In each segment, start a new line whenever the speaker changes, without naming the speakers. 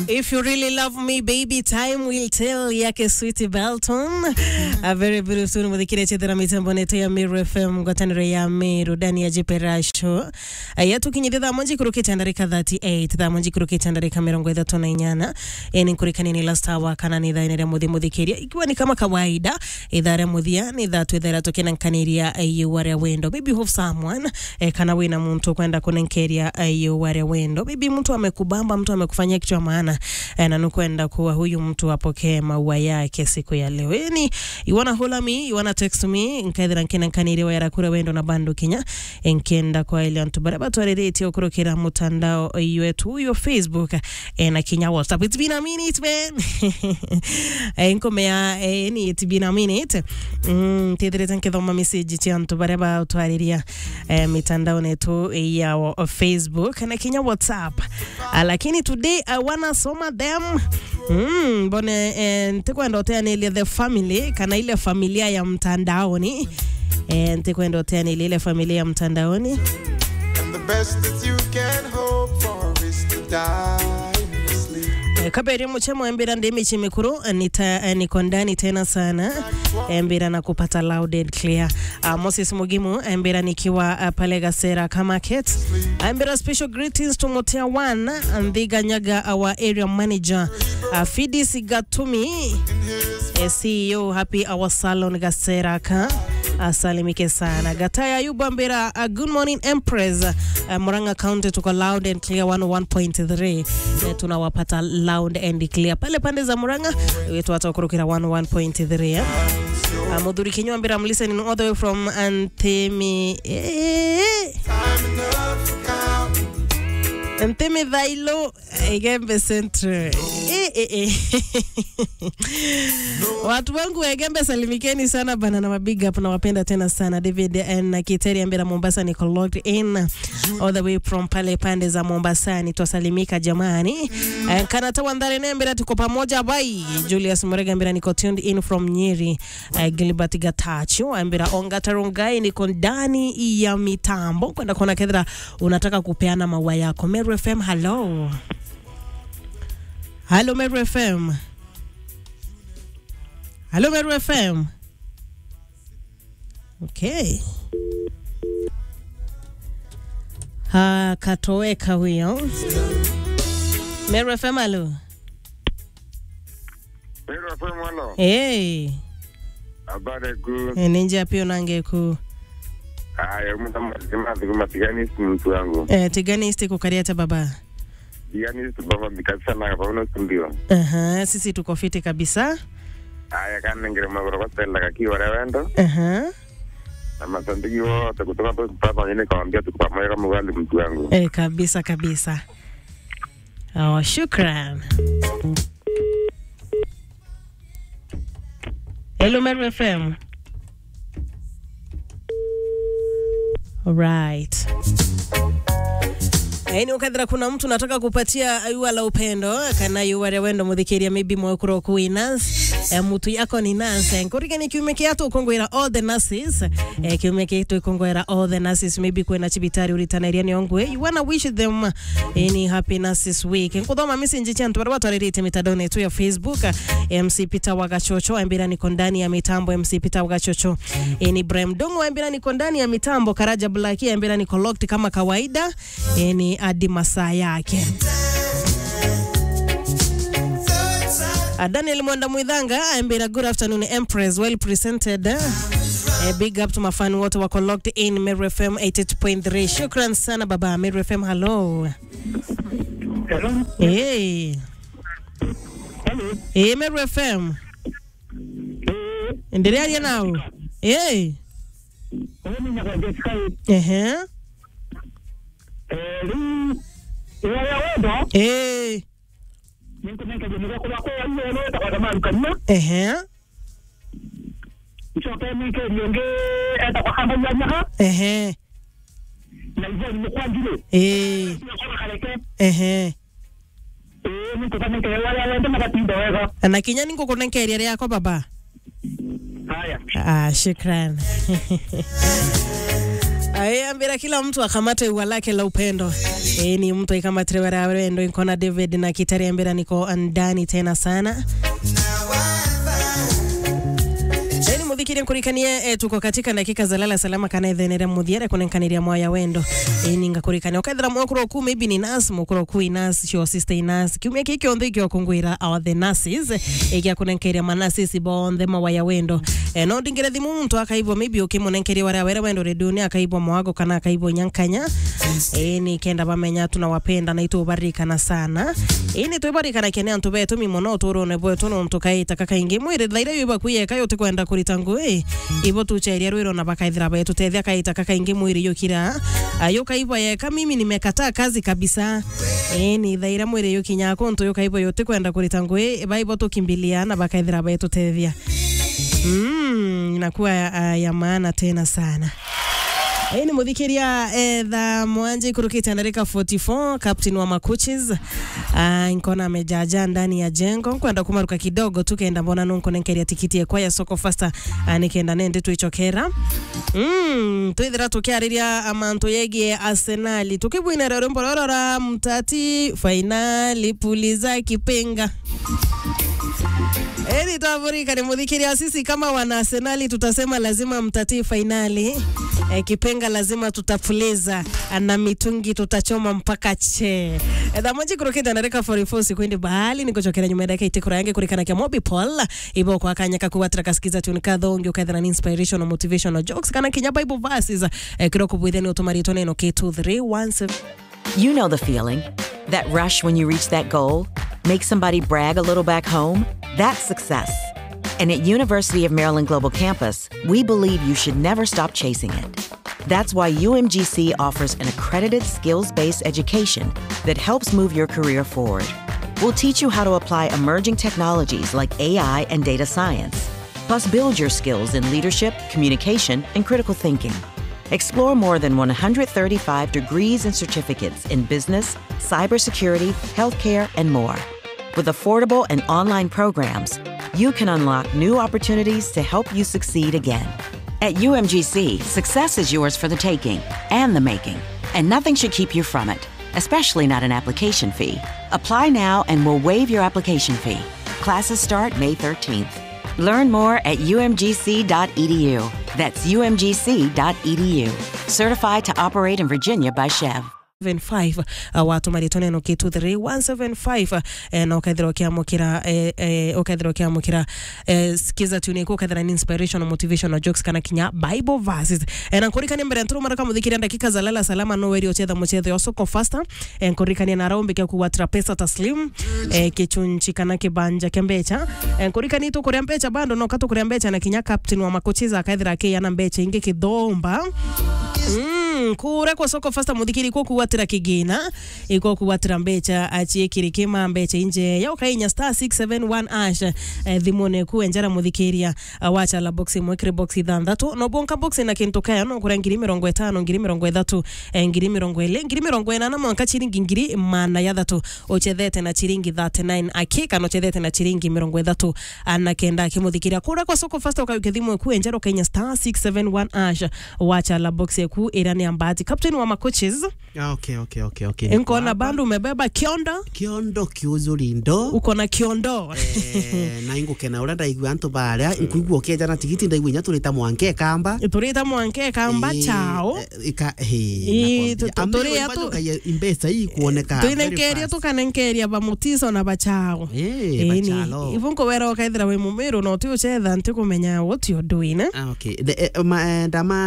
If you really love me baby time will tell yake Sweetie Belton a very beautiful muthikire chethera mitambo nete ya Miru FM ngwataniro ya Miru ndani ya jiperasho yatukinyithia thaa moja kurukite ndarika 38 thaa moja kurukite ndarika mirongo ithatu na inyana ni nkurikani ni last hour kana ni thaa ria muthi muthikiria ikiwa ni kama kawaida ithaa ria muthia ni thaa tu ithera tukinankanĩria aiyũ ria wendo maybe you have someone eh, kana wina muntu kwenda kunenkeria aiyũ ria wendo maybe mtu amekubamba mtu amekufanyia kitu cha maana eh, na nukwenda kuwa huyu mtu apokee maua yake siku ya leo yani you wanna hola me you wanna text me nkaithira nkinankanĩria wayara kura wendo na bandu kinya nkenda kwa ile antu baria batwarĩrĩtie ũkũrũkĩra mutandao wetu huyo facebook eh, na kinya whatsapp it's been a minute man eh, nkomea eh, ni it's been a minute mm, tithirite nkithoma message cia antu baria batwarĩria eh, mitandao netu ya wa- facebook na kinya whatsapp Ah, lakini today i wanna soma them mm, mbone eh, ntikwenda uteanilia the family kana ile familia ya mtandaoni eh, ntikwenda uteanilia ile familia ya mtandaoni
And the best that you can hope for is to die in your sleep.
Eh, kabere muchemo embira ndimichi mikuru eh, nita eh, niko ndani tena sana embira na kupata loud and clear uh, Moses Mugimu embira nikiwa uh, pale Gasera Market embira special greetings to Motia One Ndhiga Nyaga our area manager uh, Fidis Gatumi eh, CEO happy our salon Gasera ka asalimike sana gataya ayubu ambira uh, good morning empress uh, muranga county tuko loud and clear 101.3 eh, tunawapata loud and clear pale pande za muranga wetu watakurukira 101.3 eh? uh, muthuri kinywa ambira I'm listening all the way from antemi eh,
Time enough for counting.
Ntemi Thailo Egembe Central. Eh, eh, eh. Watu wangu wa Egembe salimikeni sana bana na mabig up na wapenda tena sana David na Kiteri Ambera Mombasa niko logged in all the way from pale pande za Mombasa ni twasalimika jamani. Eh, Kanata Wandare Nembera tuko pamoja bai. Julius Murega Ambera niko tuned in from Nyeri. Uh, Gilbert Gatachu Ambera Onga Tarongai niko ndani ya mitambo kwenda kuona kedra unataka kupeana maua yako. Meru FM, hello. Hello Meru FM. Hello Meru FM. Okay. Ha, katoweka huyo. Meru FM, hello.
Pero fue malo.
Hey.
Habari ku.
Ninja pia nangeku.
Aya, mtu mzima tukuma tigani mtu wangu.
Eh, tiganisti kukariata baba.
Tigani tubaba bikasa na kwa uno studio.
Aha, sisi tuko fiti kabisa.
Aya kana ngire magoro kwa tela kaki wale wendo.
Aha.
Na masandiki wote kutoka tu papa nyingine kaambia tuko pamoja kama wale mtu wangu.
Eh, kabisa kabisa. Oh, shukran. Hello Meru FM. Alright. Yaani ukadhira kuna mtu nataka kupatia yua la upendo kana yua la wendo muthikiria maybe mwekuro kui nurse eh, mutu yako ni nurse eh, nkurike ni kiume kiatu ukongwira all the nurses eh, kiume kiatu ukongwira all the nurses maybe kwena chibitari uritanaria ni ongwe you wanna wish them any happy nurses week nkuthoma message chantu barua twaririte mitandao yetu ya Facebook eh, MC Peter Wagachocho ambira niko ndani ya mitambo MC Peter Wagachocho eh, ni Ibrahim Dongo ambira niko ndani ya mitambo Karaja Black ambira niko locked kama kawaida eh, ni hadi masaa yake Uh, Daniel Mwanda Mwidhanga ambira good afternoon Empress well presented uh, big up to mafani wote wako locked in Meru FM 88.3 shukran sana baba Meru FM hello
Hello.
hey.
Hello.
hey, Meru FM
Eh,
endelea ria nao hey.
mimi nakwambia sikai.
Ehe.
Eh, li ya ya wendo.
hey.
Niko neka jeni kwa kwa hiyo leo ta kwa maru kanya.
Ehe.
Choke mi ke nionge eta kwa kamba ya nyaka.
Ehe.
Na hivyo ni kwa njile.
hey.
Ni kwa kaleke.
Ehe.
Eh, niko kama ke ya ya wendo makatindo wega.
na kinya ningo kunenkeria riako baba
Haya.
Ah, shukran. ambira kila mtu akamate ua lake la upendo e, ni mtu aikamatire wara wendo inkona david na kitari ambira niko ndani tena sana Eni muthikire nkurikanie e, tuko katika dakika za lala salama kana ethenere muthiere kunenkaniria moya wendo eni ngakurikania ukethira mwakuro ku maybe ni nas mukuro ku inas your sister inas kiumia kiki onthe ikio kungwira our the nurses ikia kunenkeria manurses bonthe mawaya wendo e, no ndingire thimu muntu akaibwa maybe ukimunenkeria waria were wendo reduni akaibwa mwago kana akaibwa nyankanya eni kenda bamenya tunawapenda na itubarikana sana ini twibarikana kene antu betu mimono turone bwetu nontu kaita kakaingi mwiri thaire yuba kuyeka yote kwenda kurita ngui ibo tucheria rwiro na bakaithira betu tethia kaita kakaingi mwiri yukira yukaiba yeka mimi nimekataa kazi kabisa eni thaire mwiri yukinya kuntu yukaiba yote kwenda kurita ngui baibo tukimbilia na bakaithira betu tethia mm, inakuwa uh, ya maana tena sana Hii ni muthikiria etha mwanje kurukite ndarika 44 captain wa makuchis uh, nkona amejaja ndani ya jengo kwenda kumaruka kidogo tu kenda mbona nunkonenkeria tikiti ekwa ya soko fasta uh, nikenda nende twichokera mm, twithira tukiariria amantu yegie arsenali tukibwinera rwimbo rorora mtati fainali puliza kipenga Eni twaburika ni mudhikiria sisi kama wana Arsenali tutasema lazima mtatii fainali. E, kipenga lazima tutapuliza na mitungi tutachoma mpaka che. E, dhamoji kurukita nareka 44 sikuindi bahali nikuchokera nyuma yake itikura yange kurikana kia mobi Paul ibo kwa kanya kakuwatra kasikiza tuni kadhongi ukaithana ni inspirational motivational jokes kana kinya bible verses e, kiroko bwitheni utumarito neno K2317
You know the feeling that rush when you reach that goal, make somebody brag a little back home. That's success. And at University of Maryland Global Campus, we believe you should never stop chasing it. That's why UMGC offers an accredited skills based education that helps move your career forward. We'll teach you how to apply emerging technologies like AI and data science, plus, build your skills in leadership, communication, and critical thinking. Explore more than 135 degrees and certificates in business, cybersecurity, healthcare, and more. With affordable and online programs, you can unlock new opportunities to help you succeed again. At UMGC, success is yours for the taking and the making, and nothing should keep you from it, especially not an application fee. Apply now and we'll waive your application fee. Classes start May 13th. Learn more at umgc.edu. That's umgc.edu. Certified to operate in Virginia by Chev.
75 uh, watu maritone no kitu 3175 eh, na ukaithira ukiamukira eh, eh, ukaithira ukiamukira eh, skiza tune ko ukaithira ni inspirational motivational jokes kana kinya bible verses eh, na nkurikania mbere nturu mara kamuthikiria dakika za lala salama no weri ochetha muchethe wa soko faster eh, nkurikania na raumbi kia kuwatra pesa taslim eh, kichunchi kana kibanja kia mbecha eh, nkurikania tu kuria mbecha bando no katu kuria mbecha na kinya captain wa makochiza akaithira akiyana mbecha ingi kithomba Mm, kure kwa soko fasta muthikiri ko kuwatira kigina iko kuwatira mbecha achiekiri kima mbecha inje ya ukainya star 671 ash eh, thimone ku enjara muthikiria uh, wacha la box mwekire box ithanthatu no bonka box na kintu kaya no kura ngiri mirongo itano ngiri mirongo ithatu eh, ngiri mirongo ili ngiri mirongo inana mwanka chiringi ngiri mana ya thatu uchethete na chiringi 39 akika no chethete na chiringi mirongo ithatu ana kenda kimuthikiria kura kwa soko fasta ukayuke thimwe ku enjara ukainya star 671 ash wacha la box ku irani ambati captain wa macoaches
Ah, okay, okay, okay, okay.
nkona bandu umebeba kionda
kiondo kiuzurindo
uko na kiondo
eh, na ingukena uria ndaigua antu baria nkuigua ukienja na tigiti ndaigua inya turita mwanke kamba
turita mwanke kamba
Eh,
chao
eh, ika
Eh,
he
tu- tu- turia tu-
imbesa hii kuoneka very
twinenkeria
fast.
tukanenkeria bamutiso na bachao
Eh, bachalo.
ivu nkowera ukaithira wi mumiru no ti uchetha nti kumenya what you're doing eh?
Ah, okay. The, eh, ma, eh,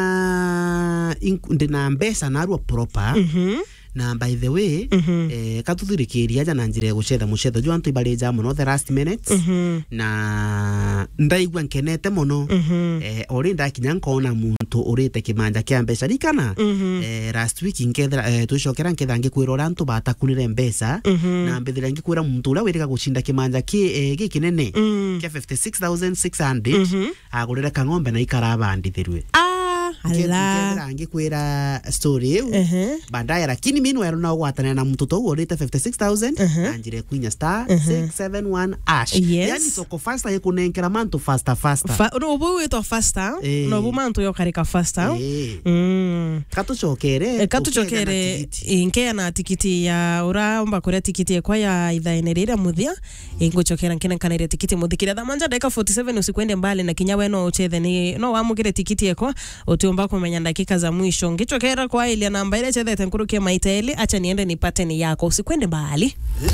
ndama ink- ndina mbesa narua proper
Mhm.
na by the way
Mhm.
eh, katuthirikiria ja na njira ya gucetha mucetho ju antu ibarija muno the last minutes
Mhm.
na ndaigua nkenete muno
Mhm.
eh, ori ndakinya nkona muntu urite kimanja kia mbeca rikana
Mhm.
eh, last week nkethira eh, twicokera nketha ngikwira uria antu batakunire mbeca
Mhm.
na mbithira ngikwira muntu uria wirika gucinda kimanja ki eh, gi kinene
Mm.
kia 56600
Mhm.
agurire kang'ombe na ikarabandithirwe
Ah, ala
nkethira ngikwira story iu
Ehe.
baadaye lakini meanwhile no gwatanira na mtoto u urite 56000 na njire kwinya star 671 ash
Yes.
yani soko fasta ikunenkera mantu fasta fasta
Fa- nobu witwa fasta
Eh.
nobu mantu yokarika fasta
Eh.
Mm.
katucokere
E, katucokere inkeana tikiti ya uraomba kuria tikiti ekwa ya ithaene riria muthia ingucokera nkenenkanire tikiti muthikire thamanja ndagika 47 usikwende mbali na kinya we no uchethe ni no wamugire tikiti ekwa utiumba kumenya dakika za mwisho ngicokera kwa ilia namba ile chethete nkurukie maita ili acha niende nipate ni yako usikwende mbali